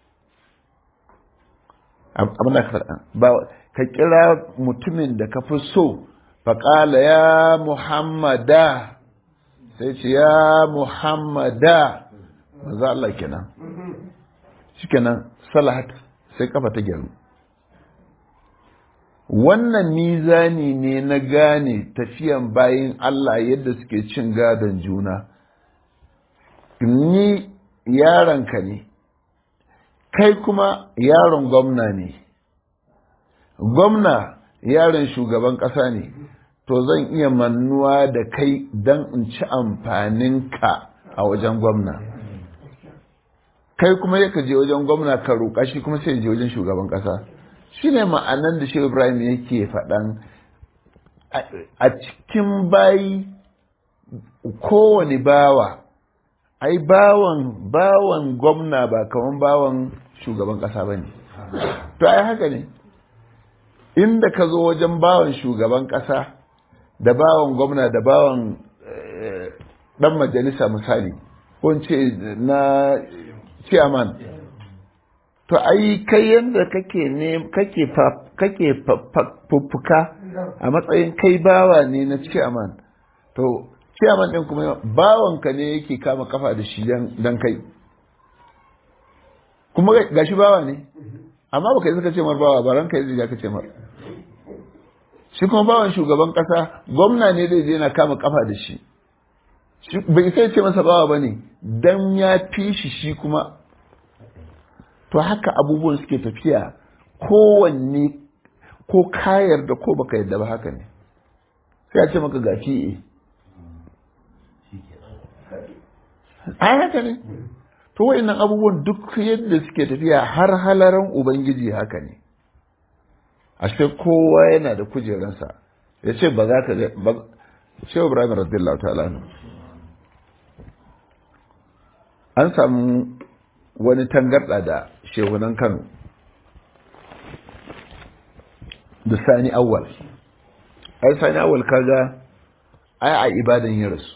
A: abin da ka faɗa ba ka kira mutumin da ka fi so faƙala ya muhammada sai ce ya muhammada maza Allah kenan shi kenan salahat sai kafa ta gyaru wannan mizani ne na gane tafiyan bayin Allah yadda suke cin gadon juna ni yaronka ne kai kuma yaron gwamna ne gwamna yaron shugaban ƙasa ne to zan iya mannuwa da kai don in ci amfaninka a wajen gwamna kai kuma yaka je wajen gwamna ka roƙa shi kuma sai je wajen shugaban ƙasa shi ne ma'anan da shehu ibrahim yake faɗan a cikin bayi kowane bawa ai bawan bawan gwamna ba kaman bawan shugaban ƙasa ba ne to ai haka ne inda ka zo wajen bawan shugaban ƙasa da bawan gwamna da bawan ɗan majalisa misali ko ce na chairman to ai kai yadda kake ne kake kake fuffuka a matsayin kai bawa ne na chairman to chairman ɗin kuma bawanka ne yake kama kafa da shi dan kai kuma gashi bawa ne amma baka yi suka ce mar bawa ba ranka yi ka ce mar shi kuma bawan shugaban kasa gwamna ne zai je na kama kafa da shi bai sai ce masa bawa bane dan ya fi shi shi kuma to haka abubuwan suke tafiya kowanne ko ka yarda ko baka yarda ba haka ne sai a ce maka ga fi'e ai haka ne to wa'annan abubuwan duk yadda suke tafiya har halaran ubangiji haka ne ashe kowa yana da kujeransa ya ce ba za ka ga shehu ibrahim radiyallahu ta'ala an samu wani tangarda da shehunan kano da sani awwal ai sani awwal kaga ai a ibadan ya rasu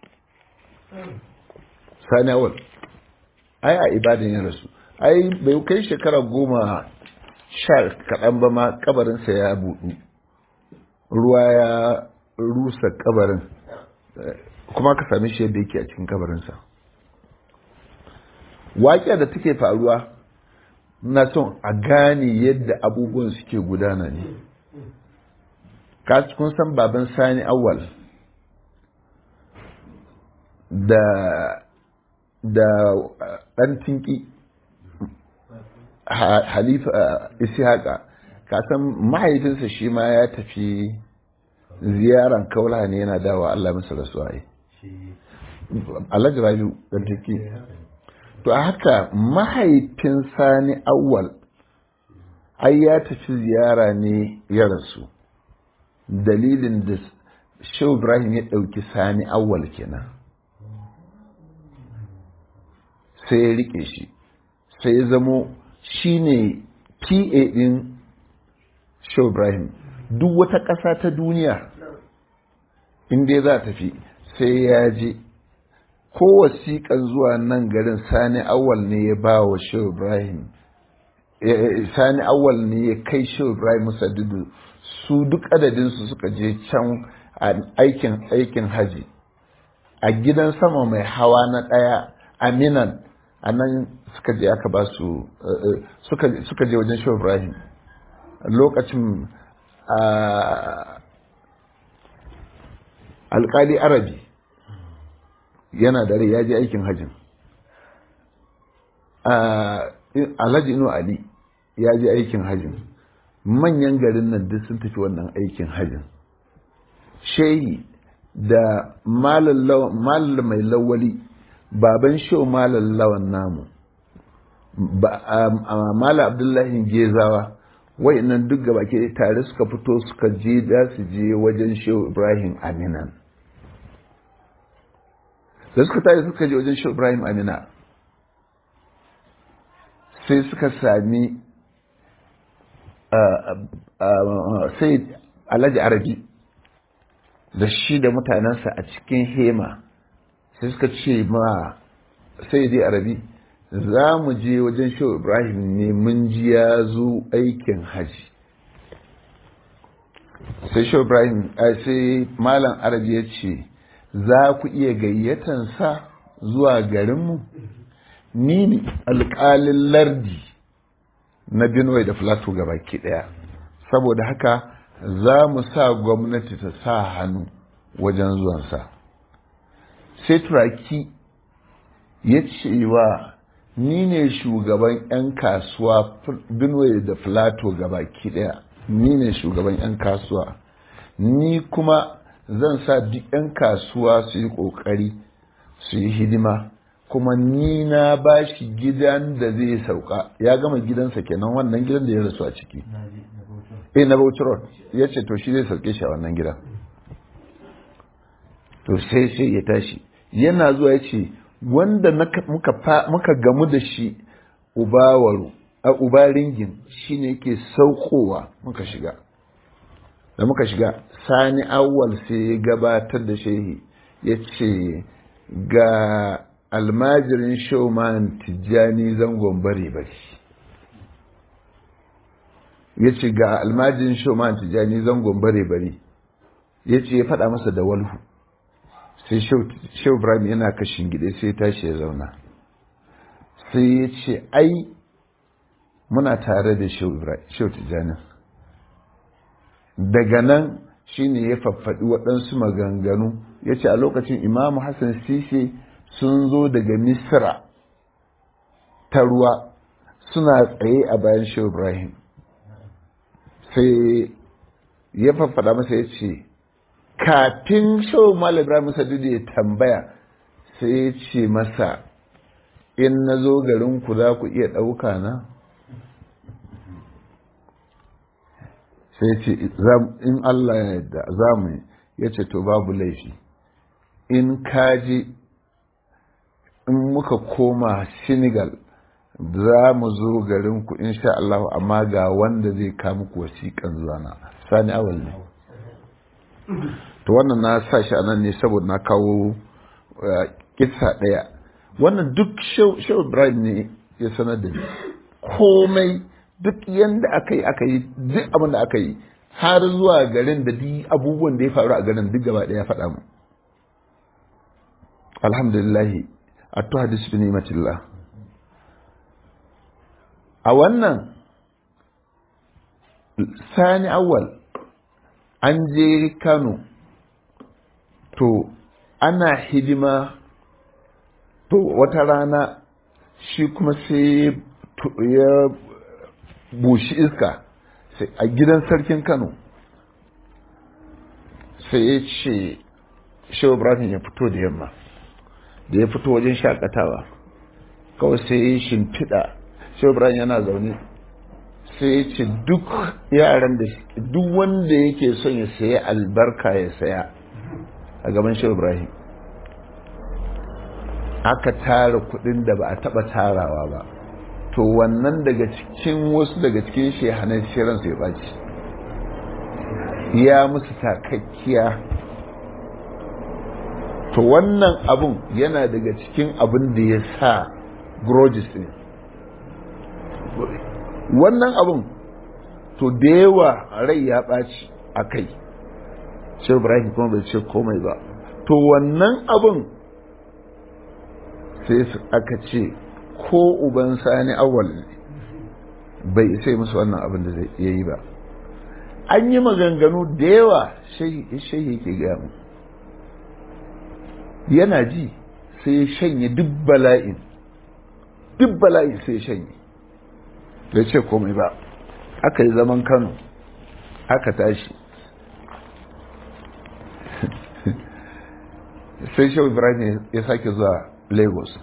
A: sani awwal ai a ibadan ya rasu ai bai kai shekara goma sha kaɗan ba ma kabarinsa ya buɗu ruwa ya rusa kabarin kuma ka sami shi yadda yake a cikin kabarinsa waƙiya da take faruwa na son a gane yadda abubuwan suke gudana ne kun san baban sani awal da da ɗan tinki halifa ishaqa kasan mahaifinsa shi ma ya tafi ziyaran kaula ne yana dawa Allah masa rasuwa yi alhaji rabiu ɗan tinki to haka mahaifin sani awwal ai ya tafi ziyara ne ya rasu dalilin da shehu ibrahim ya ɗauki sani awwal kenan sai ya rike shi sai ya zamo shi ne pa ɗin shehu ibrahim duk wata ƙasa ta duniya inda za tafi sai ya je ko wasiƙan zuwa nan garin sani awal ne ya ba wa shehu ibrahim sani awal ne ya kai shehu ibrahim musaddidu su duk adadinsu suka je can a aikin aikin haji a gidan sama mai hawa na ɗaya aminan a nan suka je aka ba su suka je wajen shehu ibrahim lokacin alkali arabi yana da rai ya je aikin hajjin alhaji inu ali ya je aikin hajjin manyan garin nan duk sun tafi wannan aikin hajjin shehi da malal mai lawali baban shehu malal lawan namu mala abdullahi gezawa nan duk gaba ke tare suka fito suka je da su je wajen shehu ibrahim aminan da suka tashi suka je wajen shehu ibrahim amina sai suka sami sai alhaji arabi da shi da mutanensa a cikin hema sai suka ce ma sai dai arabi za mu je wajen shehu ibrahim ne mun ji ya zo aikin haji sai shehu ibrahim sai malam arabi ya ce za ku iya gayyatansa zuwa garinmu ni ne alƙalin lardi na Benue da Plateau baki ɗaya saboda haka za mu sa gwamnati ta sa hannu wajen zuwansa sai turaki ya ce wa ni ne shugaban 'yan kasuwa Benue da Plateau baki ɗaya ni ne shugaban 'yan kasuwa ni kuma zan sa duk 'yan kasuwa su yi ƙoƙari su yi hidima kuma ni na ba shi gidan da zai sauka ya gama gidansa kenan wannan gidan da ya rasu a ciki eh na Bauchi Road ya ce to shi zai sauke shi a wannan gidan to sai sai ya tashi yana zuwa ya ce wanda muka gamu da shi ubawaru a uba ringin shine yake saukowa muka shiga da muka shiga sani awwal sai ya gabatar da shehi ya ce ga almajirin showman tijjani zangon bare bare ya ce ga almajirin showman tijjani zangon bare bare ya ce ya faɗa masa da walhu sai shehu ibrahim yana kashin gida sai tashi ya zauna sai ya ce ai muna tare da shehu tijjani daga nan shine ya faffaɗi waɗansu maganganu ya ce a lokacin imamu hassan sisi sun zo daga misra ta ruwa suna tsaye a bayan shehu ibrahim sai ya faffaɗa masa ya ce kafin shehu malam ibrahim sadudu ya tambaya sai ya ce masa in na zo garinku za ku iya ɗauka na sai ce in Allah ya yarda za mu ya ce to babu laifi in kaji in muka koma senegal za mu zo garinku insha Allah amma ga wanda zai kawo muku wasiƙan zana sani awal ne to wannan na sa shi anan ne saboda na kawo kisa ɗaya wannan duk shehu ibrahim ne ya sanar da ni komai duk yanda aka yi aka yi duk abin da aka yi har zuwa garin da duk abubuwan da ya faru a garin duk gaba ɗaya faɗa mu alhamdulillah attu hadis bi ni'matillah a wannan sani awal an je kano to ana hidima to wata rana shi kuma sai ya bushi iska a gidan sarkin kano sai ya ce shehu ibrahim ya fito da yamma da ya fito wajen shakatawa kawai sai ya shimfiɗa shehu ibrahim yana zaune sai ya ce duk yaran da duk wanda yake son ya saya albarka ya saya a gaban shehu ibrahim aka tara kudin da ba a taba tarawa ba to wannan daga cikin wasu daga cikin shehanan shirin sai baci ya musu takakkiya to wannan abun yana daga cikin abin da ya sa grudges ne wannan abun to da yawa rai ya ɓaci a kai shi ibrahim kuma bai ce komai ba to wannan abun sai aka ce ko uban sani awal ne bai sai musu wannan abin da zai yi ba an yi maganganu da yawa shehi ke gaya mu yana ji sai ya shanye duk bala'in duk bala'in sai ya shanye bai ce komai ba aka yi zaman kano aka tashi sai shehu ibrahim ya sake zuwa lagos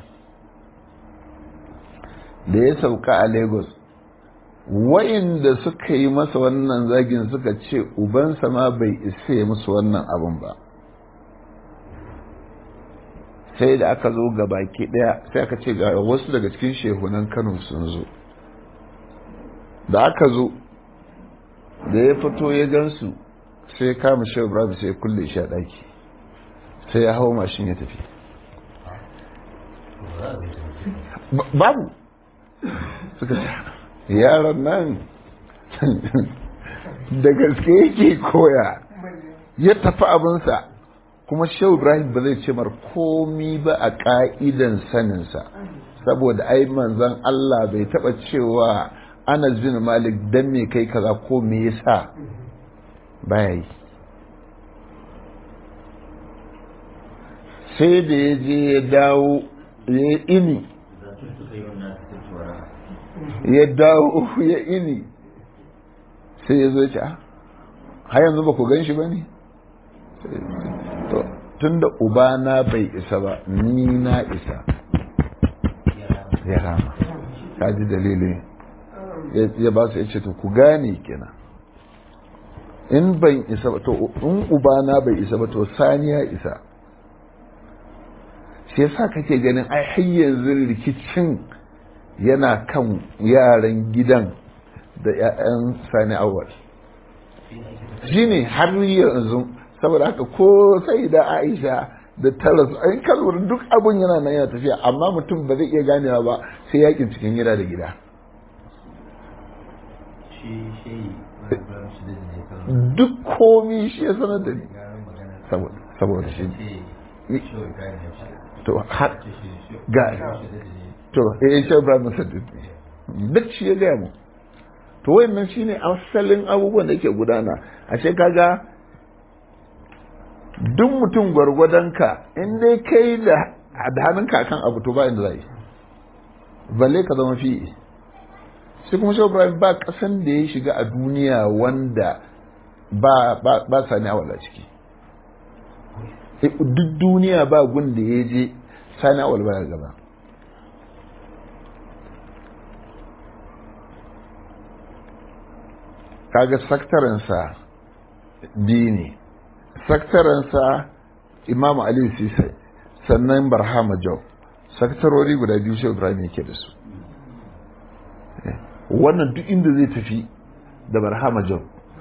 A: da ya sauka a lagos wa'inda suka yi masa wannan zagin suka ce ubansa ma bai isa ya musu wannan abin ba sai da aka zo ga baki daya sai aka ce ga wasu daga cikin shehunan kano sun zo da aka zo da ya fito ya gansu sai kama shehu ibrahim sai kulle shi a daki sai ya hau mashin ya tafi babu suka ce yaron nan da gaske yake koya ya tafi abinsa kuma shehu ibrahim ba zai ce mar komi ba a ka'idan saninsa saboda ai manzon Allah bai taba cewa Anas bin Malik dan me kai kaza ko me yasa baya yi sai da ya je ya dawo ya ini ya dawo ya ini sai ya zo ya ce har yanzu ba ku gan shi ba ne tun da ubana bai isa ba ni na isa ya rama ka ji dalilin ya ba su ya ce to ku gane kenan in ban isa ba to in ubana bai isa ba to sani ya isa shi yasa kake ganin ai har yanzu rikicin yana kan yaran gidan da 'ya'yan sani awal shi ne har yanzu saboda haka ko sai da aisha da taras an kalwar duk abun yana nan yana tafiya amma mutum ba zai iya ganewa ba sai yakin cikin gida da gida duk komi shi ya sanar da ni saboda shi to har ga to eh shi Ibrahim Musaddid duk shi ya gaya mu to wayannan shine asalin abubuwan da yake gudana ashe kaga duk mutum gwargwadonka in dai kai da hannunka kan abu to ba inda zai balle ka zama fi sai kuma shehu ibrahim ba kasan da ya shiga a duniya wanda ba ba ba sani awala ciki duk duniya ba gun da ya je sani awal baya gaba kaga saktaransa biyu ne saktaransa imamu aliyu sisai sannan barhama jau saktarori guda biyu shi ibrahim yake da su wannan duk inda zai tafi da barhama jau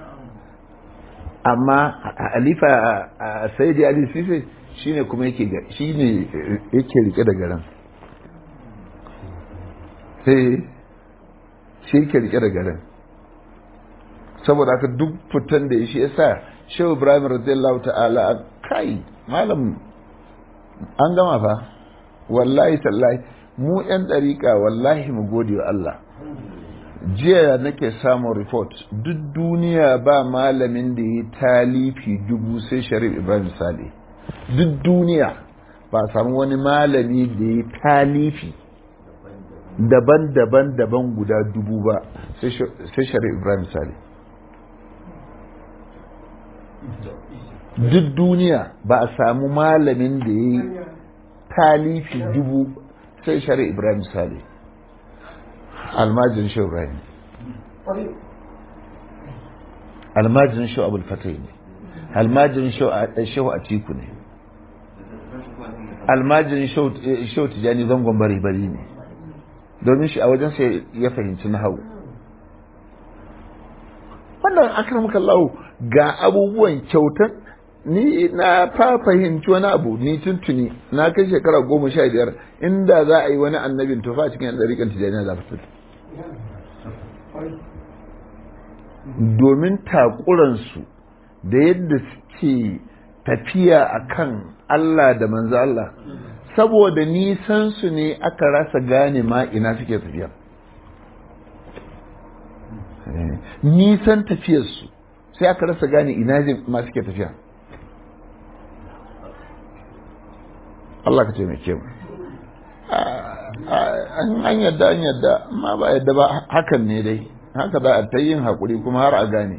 A: amma alifa a saidi ali sisai shine kuma yake shine yake rike da garin sai shi yake rike da garin saboda haka duk fitan da ya shi yasa shehu ibrahim radiyallahu ta'ala kai malam an gama fa wallahi tallahi mu yan dariƙa wallahi mu gode wa Allah jiya nake samun report duk duniya ba malamin da ya talifi dubu sai sharif ibrahim sale duk duniya ba samu wani malami da ya talifi daban-daban daban guda dubu ba sai sharif ibrahim sale duk duniya ba a samu malamin da ya yi talifi dubu sai shari ibrahim sale almajin shi ibrahim almajin shi abul fatai ne almajin shi a tiku ne almajin shi tijani zangon bari bari ne domin shi a wajen sai ya fahimci na hau wannan akramakallahu ga abubuwan kyautar ni na fa fahimci wani abu ni tuntuni na kai shekara goma sha biyar inda za a yi wani annabin tufa cikin yan ɗariƙan tijjaniya za fitar domin takuransu da yadda suke tafiya a kan Allah da manzo Allah saboda nisan su ne aka rasa gane ma ina suke tafiya nisan tafiyarsu sai aka rasa gane ina ma suke tafiya Allah ka taimake mu an yadda an yadda amma ba yadda ba hakan ne dai haka za a ta yin haƙuri kuma har a gane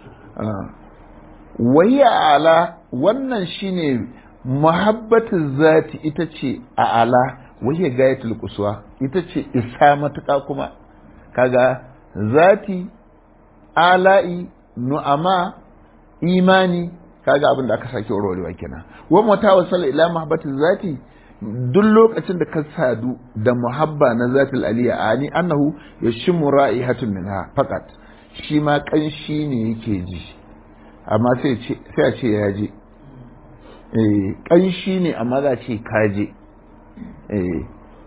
A: wayya ala wannan shine muhabbatin zati ita ce a ala wayya gayatul kuswa ita ce isa matuƙa kuma kaga zati ala'i nu'ama imani kaga abin da aka sake warwarewa kenan wa mata wasala ila mahabbatin zati duk lokacin da ka sadu da muhabba na zatil aliya ani annahu yashmu ra'ihatun minha faqat shi ma kanshi ne yake ji amma sai sai a ce ya je eh kanshi ne amma za ce ka je eh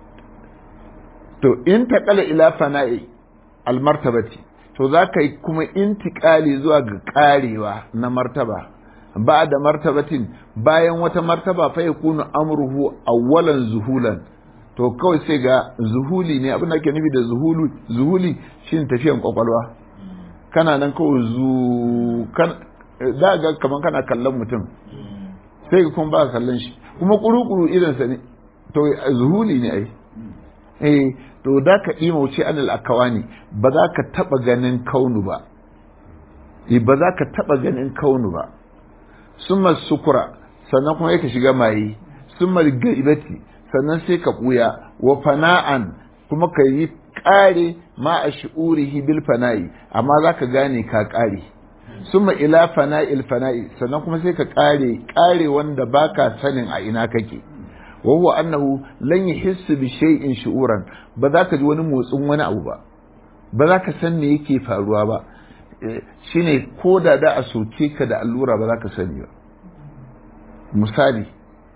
A: to in taqala ila fana'i al martabati to za ka yi kuma intikali zuwa ga karewa na martaba ba da martabatin bayan wata martaba fa yakunu amruhu awwalan zuhulan to kawai sai ga zuhuli ne abin da ake nufi da zuhulu zuhuli shine tafiyan kwakwalwa kana nan kawai zu kan da ga kaman kana kallon mutum sai kuma ba kallon shi kuma kuru-kuru irinsa ne to zuhuli ne ai eh to da ka ima wuce anil akawani ba za ka taba ganin kaunu ba ba za ka taba ganin kaunu ba summa sukura sannan kuma yake shiga maye summa gaibati sannan sai ka buya wa fana'an kuma ka yi kare ma a shi'urihi bil fana'i amma za ka gane ka kare summa ila fana'il fana'i sannan kuma sai ka kare kare wanda baka sanin a ina kake wa huwa annahu lan yahissu bi shay'in shu'uran ba za ka ji wani motsin wani abu ba ba za ka san me yake faruwa ba shine ko da da a soke ka da allura ba za ka sani ba misali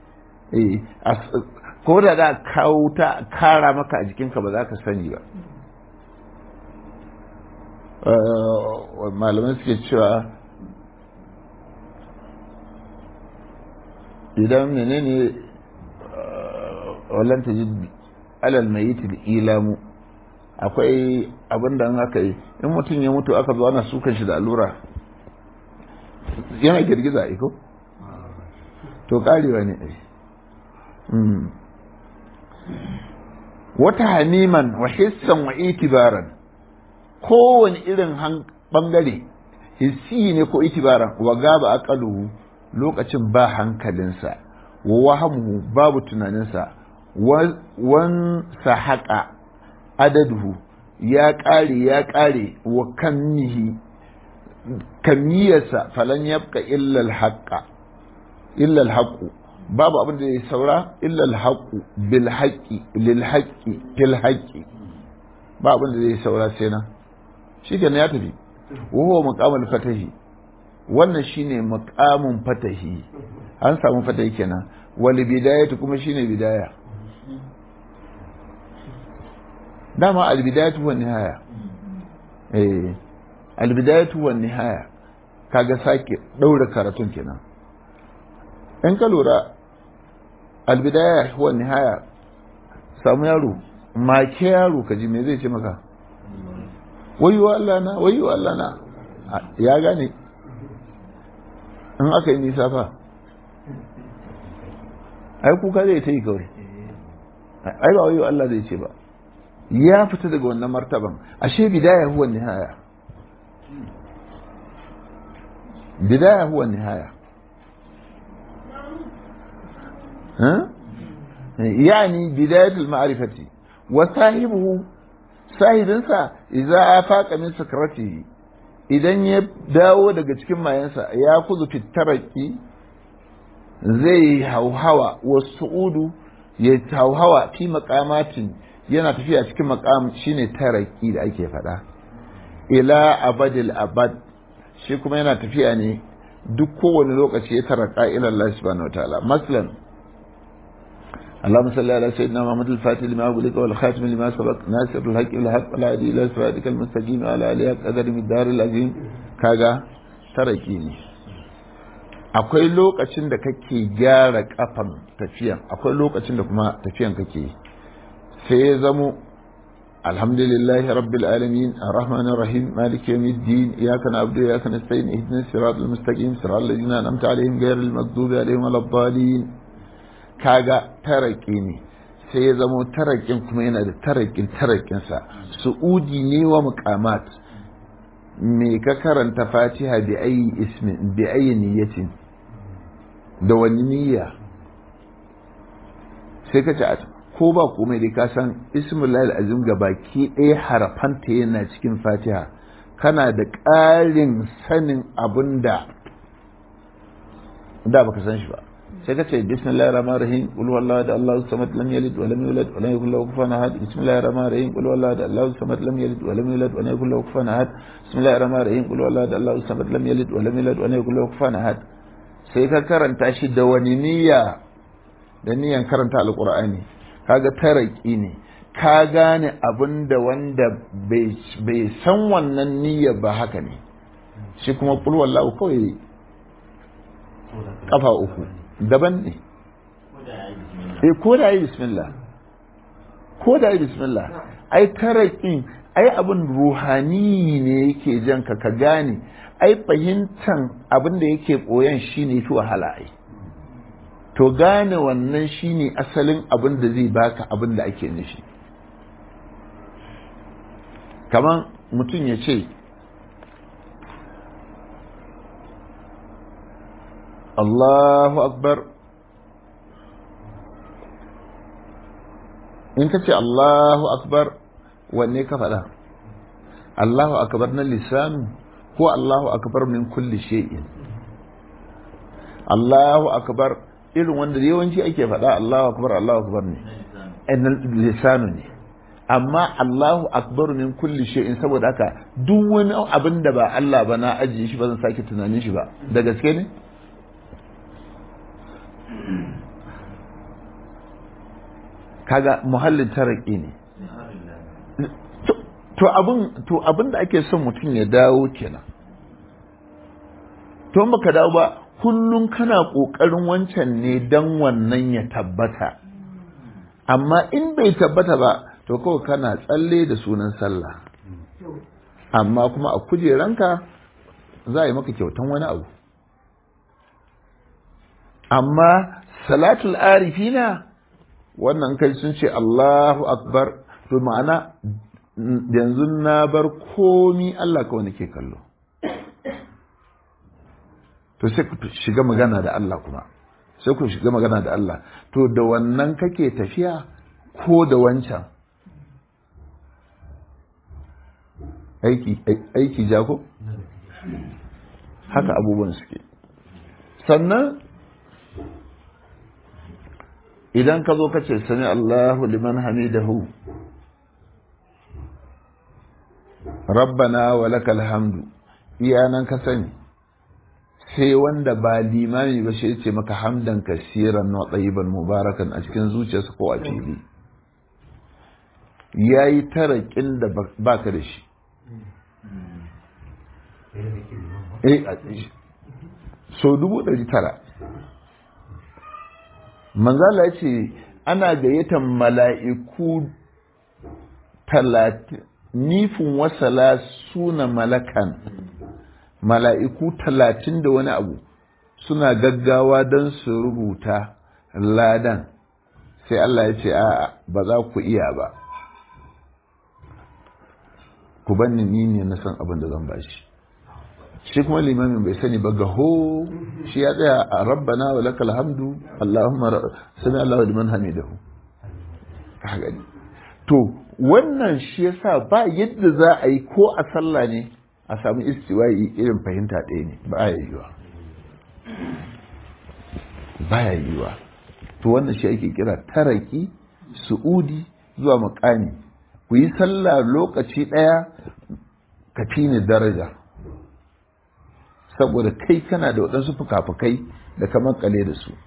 A: ko da da kawo ta kara maka a jikinka ba za ka sani ba malamai suke cewa idan menene wallan ta ji alal mai ilamu akwai abin da aka yi in mutum ya mutu aka zo ana sukan shi da allura yana girgiza iko to karewa ne wata haniman wa hissan wa itibaran kowane irin bangare hissi ne ko itibaran wa gaba aqaluhu lokacin ba hankalinsa wa wahamuhu babu tunaninsa wan sahaqa adaduhu ya ƙare ya ƙare wa kannihi kamiyarsa falan yabqa illa al-haqqa illa al-haqqu babu abin da ya saura illa al-haqqu bil haqqi lil haqqi fil haqqi ba abin da zai saura sai na shikenan ya tafi wa huwa maqamul fatahi wannan shine maqamun fatahi an samu fatahi kenan wal bidayatu kuma shine bidaya dama al bidayatu wan nihaya eh al bidayatu wan nihaya kaga sake daura karatun kenan in ka lura al bidaya wan nihaya samu yaro make yaro kaji me zai ce maka wayo Allah na wayo Allah na ya gane in aka yi nisa fa ai kuka zai ta yi kawai ai ba wayo Allah zai ce ba ya fita daga wannan martaban ashe bidaya huwa nihaya bidaya huwa nihaya يعني بداية المعرفة وصاحبه sahibinsa idza afaqa min sakratihi idan ya dawo daga cikin mayansa ya kuzu fitaraki zai hauhawa wa su'udu ya hauhawa fi maqamatin yana tafiya cikin maqam shine taraki da ake faɗa ila abadil abad shi kuma yana tafiya ne duk kowane lokaci ya taraka ila Allah subhanahu wataala maslan اللهم صل على سيدنا محمد الفاتح لما أغلق والخاتم لما سبق ناصر الحق الحق ولا هدي إلى صراطك المستقيم على آله قدر من الدار العظيم كاغا تركي ne akwai lokacin da kake gyara kafan tafiyan akwai lokacin da kuma tafiyan kake sai ya zamo alhamdulillahi rabbil alamin arrahmanir rahim maliki yawmiddin iyyaka na'budu wa iyyaka nasta'in ihdinas siratal mustaqim siratal ladzina an'amta alaihim ghayril maghdubi alaihim waladdallin kaga taraki ne sai ya zamo tarakin kuma yana da tarakin tarakinsa su'udi ne wa muqamat me ka karanta fatiha bi ayi ismin bi ayi niyyatin da wani niyya sai ka ce ko ba komai dai ka san ismullahi azim ga baki ɗaya harafanta yana cikin fatiha kana da ƙarin sanin abin da da baka san shi ba sai ka ce bismillahir rahmanir rahim qul huwallahu ahad allahu samad lam yalid wa lam yulad wa lam yakul lahu kufuwan ahad bismillahir rahmanir rahim qul huwallahu ahad allahu samad lam yalid wa lam yulad wa lam yakul lahu kufuwan ahad bismillahir rahmanir rahim qul huwallahu ahad allahu samad lam yalid wa lam yulad wa lam yakul lahu kufuwan ahad sai ka karanta shi da wani niyya da niyyan karanta alqur'ani kaga taraki ne ka gane abin da wanda bai san wannan niyya ba haka ne shi kuma qul huwallahu kawai kafa uku daban ne eh ko da yi bismillah ko da yi bismillah ai tarakin ai abin ruhani ne yake jan ka ka gane ai fahimtan abin da yake koyan shine fi wahala ai to gane wannan shine asalin abin da zai baka abin da ake nishi kaman mutum ya ce Allahu akbar in ka ce Allahu akbar wanne ka faɗa Allahu akbar na lisanu ko Allahu akbar min kulli shay'in Allahu akbar irin wanda yawanci ake faɗa Allahu akbar Allahu akbar ne lisanu ne amma Allahu akbar min kulli shay'in saboda haka duk wani abin da ba Allah ba na ajiye shi ba zan sake tunanin shi ba da gaske ne kaga muhallin taraki ne to abin to abin da ake son mutum ya dawo kenan to in baka dawo ba kullum kana kokarin wancan ne dan wannan ya tabbata amma in bai tabbata ba to kawai kana tsalle da sunan sallah amma kuma a kujeranka za a yi maka kyautan wani abu amma salatul arifina wannan kai sun ce Allahu akbar to ma'ana yanzu na bar komi Allah kawai nake kallo to sai ku shiga magana da Allah kuma sai ku shiga magana da Allah to da wannan kake tafiya ko da wancan aiki aiki jako haka abubuwan suke sannan idan ka zo ka ce sani Allahu liman hamidahu rabbana wa lakal hamdu iyanan ka sani sai wanda ba limami ba shi ce maka hamdan kasiran wa tsayiban mubarakan a cikin zuciyarsa ko a fili ya yi tarakin da ba ka da shi so dubu ɗari tara manzala ya ce ana gayyatar mala'iku talatin nifin wasala suna malakan mala'iku talatin da wani abu suna gaggawa don su rubuta ladan sai Allah ya ce a'a ba za ku iya ba ku banni ni ne na san abin da zan bashi shi kuma limamin bai sani ba gaho shi ya tsaya a rabbana wa lakal hamdu allahumma sami allahu liman hamidahu ka gani to wannan shi yasa ba yadda za a yi ko a sallah ne a samu istiwayi irin fahimta ɗaya ne ba ya yiwa ba ya yiwa to wannan shi ake kira taraki su'udi zuwa makami ku yi sallah lokaci ɗaya ka fi ni daraja saboda kai kana da waɗansu fuka-fukai da ka makale da su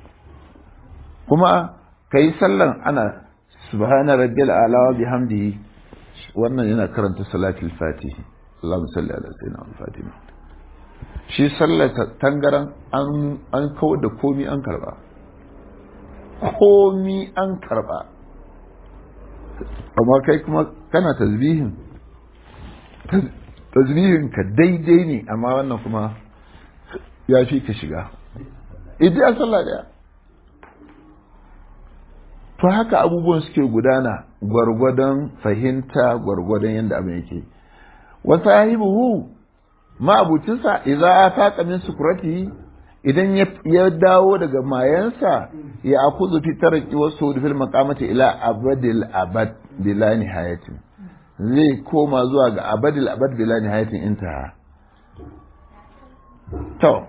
A: kuma ka yi sallan ana subhana rabbil ala wa bihamdihi wannan yana karanta salatul fatihi Allahumma salli ala sayyidina Fatima shi sallar tangaran an an kawo da komi an karba komi an karba amma kai kuma kana tasbihin tasbihin ka daidai ne amma wannan kuma ya fi ka shiga idan sallah daya to haka abubuwan suke gudana gwargwadon fahimta gwargwadon yadda abin yake wa sahibuhu ma'abucinsa idza ataqa min sukrati idan ya dawo daga mayansa ya akuzu fi tarqi wasu fil maqamati ila abadil abad bila nihayatin zai koma zuwa ga abadil abad bila nihayatin intaha to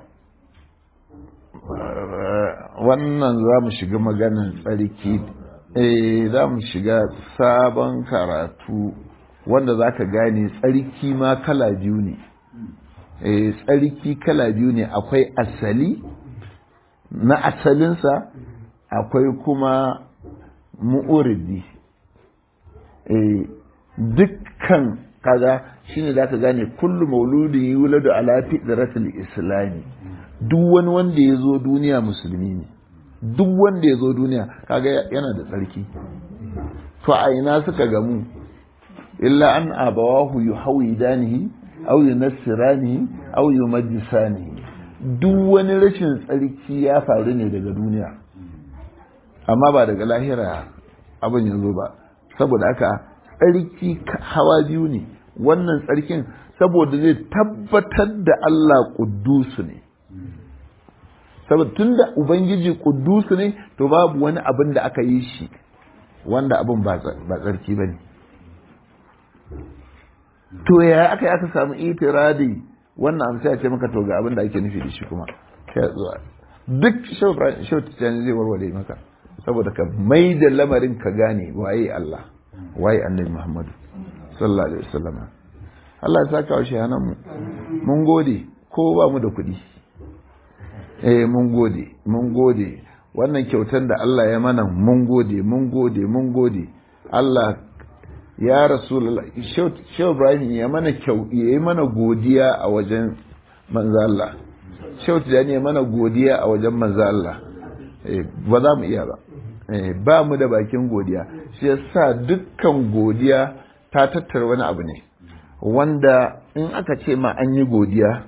A: wannan za mu shiga maganin tsarki eh za mu shiga sabon karatu wanda za ka gane tsarki ma kala biyu ne eh tsarki kala biyu ne akwai asali na asalinsa akwai kuma mu'uridi eh dukkan kaga shine za ka gane kullu mauludin yuladu ala fitratil islami duk wani wanda ya zo duniya musulmi ne duk wanda ya zo duniya kaga yana da tsarki to a ina suka gamu illa an abawahu yuhawidanihi aw yunassiranihi aw yumajjisanihi duk wani rashin tsarki ya faru ne daga duniya amma ba daga lahira abin ya zo ba saboda haka tsarki hawa biyu ne wannan tsarkin saboda zai tabbatar da Allah kuddusu ne saboda tun da ubangiji kuddusu ne to babu wani abin da aka yi shi wanda abin ba tsarki ba ne to ya aka yi aka samu itiradi wannan abu sai a ce maka to ga abin da ake nufi da shi kuma sai zuwa duk shau tijjani zai warware maka saboda ka mai da lamarin ka gane waye Allah waye annabi Muhammadu sallallahu alaihi wasallam Allah ya saka wa shahanan mu mun gode ko ba mu da kuɗi eh mun gode mun gode wannan kyautar da Allah ya mana mun gode mun gode mun gode Allah ya rasulullah shehu Ibrahim ya mana kyau ya yi mana godiya a wajen manzo Allah shehu Tijani ya mana godiya a wajen manzo Allah ba za mu iya ba ba mu da bakin godiya shi yasa dukkan godiya ta tattara wani abu ne wanda in aka ce ma an yi godiya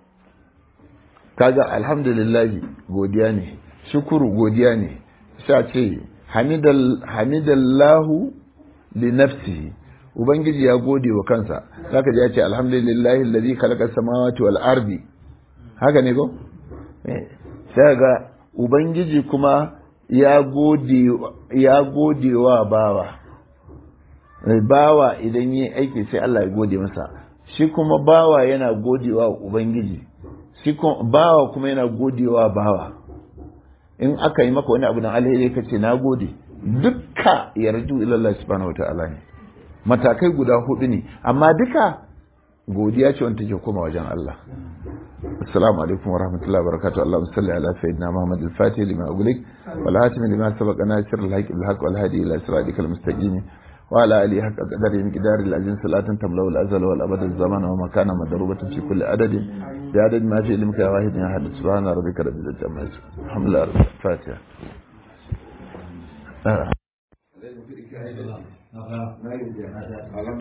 A: kaga alhamdulillahi godiya ne shukuru godiya ne sha ce hamidallahu li nafsihi ubangiji ya gode wa kansa zaka ji ya ce alhamdulillahi alladhi khalaqa samawati wal ardi haka ne ko sai ga ubangiji kuma ya gode ya gode wa bawa bawa idan yi aiki sai Allah ya gode masa shi kuma bawa yana godewa ubangiji shi kuma bawa kuma yana godewa bawa in aka yi maka wani abu na alheri ka ce na gode dukka yarju ilallah subhanahu wataala ne matakai guda hudu ne amma duka godiya ce wanda take koma wajen Allah assalamu alaikum wa rahmatullahi wa barakatuh allahumma salli ala sayyidina muhammad al-fatih lima ughliq wal hatim lima sabaqa nasir al-haqq bil haqq wal hadi ila siratikal mustaqim وعلى آله حق قدر مقدار العزيز صلاة تملأ الأزل والأبد الزمان ومكان مضروبة في كل عدد بعدد ما في علمك يا واحد يا أحد سبحان ربك رب العزة عما يصفون الحمد لله رب الفاتحة آه.